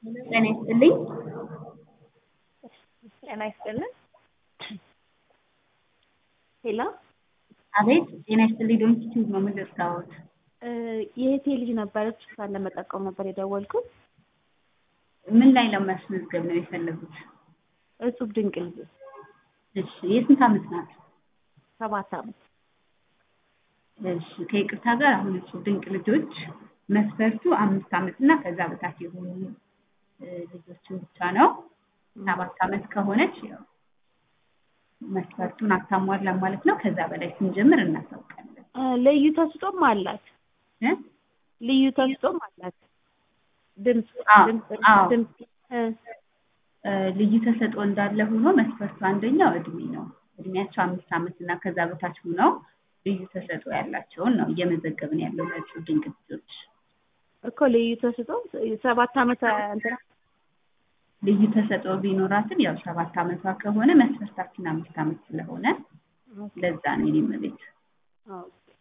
ጤና ይስጥልኝ። ጤና ይስጥልን። ሄሎ አቤት ጤና ይስጥልኝ። ዶንኪቲዩብ ነው የምደርሳዎት። የእህቴ ልጅ ነበረች፣ እሷን ለመጠቆም ነበር የደወልኩት። ምን ላይ ለማስመዝገብ ነው የፈለጉት? እጹብ ድንቅ ልጅ እሺ የስንት ዓመት ናት? ሰባት ዓመት እሺ ከይቅርታ ጋር አሁን እጹብ ድንቅ ልጆች መስፈርቱ አምስት ዓመት እና ከዛ በታች የሆኑ ልጆችን ብቻ ነው። ሰባት ዓመት ከሆነች ያው መስፈርቱን አታሟላም ማለት ነው። ከዛ በላይ ስንጀምር እናሳውቃለን። ልዩ ተስጦም አላት እ ልዩ ተስጦም አላት። ድምፅ አዎ፣ ድምፅ አዎ። ድምፅ እ ልዩ ተሰጥኦ እንዳለ ሆኖ መስፈርቱ አንደኛው እድሜ ነው። እድሜያቸው አምስት ዓመት እና ከዛ በታች ሆነው ልዩ ተሰጥኦ ያላቸውን ነው እየመዘገብን ያለው ለእጹብ ድንቅ ልጆች። እኮ ልዩ ተስጦ ሰባት ዓመት እንትና ልዩ ተሰጥኦ ቢኖራትም ያው ሰባት ዓመቷ ከሆነ መስፈርታችን አምስት ዓመት ስለሆነ ለዛ ነው የኔ እመቤት። ኦኬ